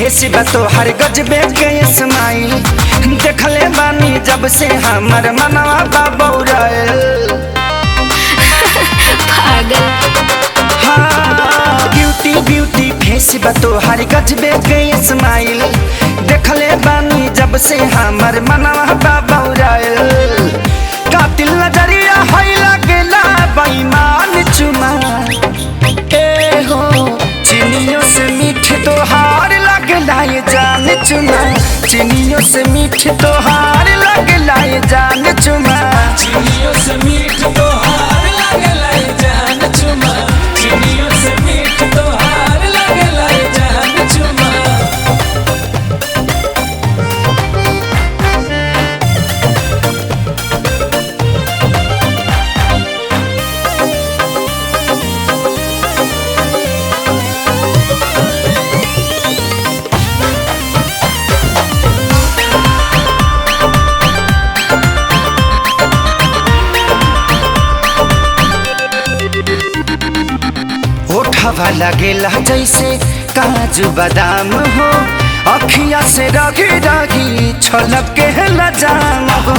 Face बा तोहर गजबे के स्माइल देखले बानी जब से हमर मनवा बा बौराइल पागल हाँ ब्यूटी ब्यूटी फेस बा तोहर गजबे के स्माइल देखले बानी जब से हमर मनवा बा बौराइल कातिल नजरिया है लगेला बेईमान चुमा ए हो चिनियों से मीठ तोहार लगला ये जान चुमा चिनियों से मीठ तोहार लगला ये जान चुमा चिड़ियों से मीठ तोहार लागला ये जान चुमा चिड़ियों से मीठ तोहार लागला ये जान चुमा ओठवा लगेला जैसे काजू बादाम हो अखिया से रगी रगी छलक के लजाम हो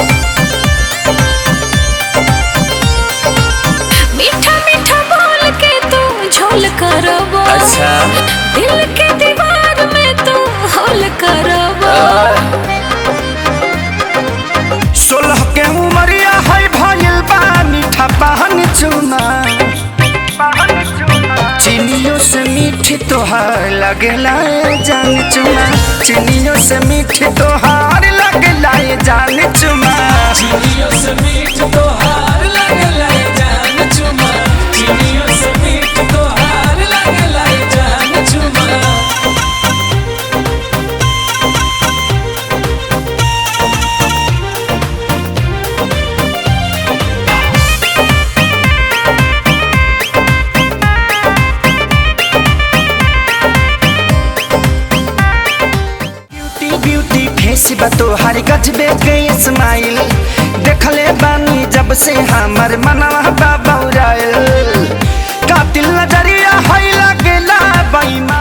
मीठा मीठा बोल के तू झोल करबो अच्छा। दिल के दीवार में तू होल करबो सोलह के उमरिया है भइल बा मीठा पान चुना चिनियों से मीठी तोहार लगेला ये जान चुना चिनियों से मीठी तोहार लगेला ये जान चुमा चिड़ियों से मीठ तोहार लागला ये जान चुमा चिड़ियों से मीठ तोहार लागला ये जान चुमा ब्यूटी ब्यूटी फेस बा तोहार गजबे के स्माइल देखले बानी जब से हमर मनवा बा बौराइल कातिल नजरिया है लगेला बेईमान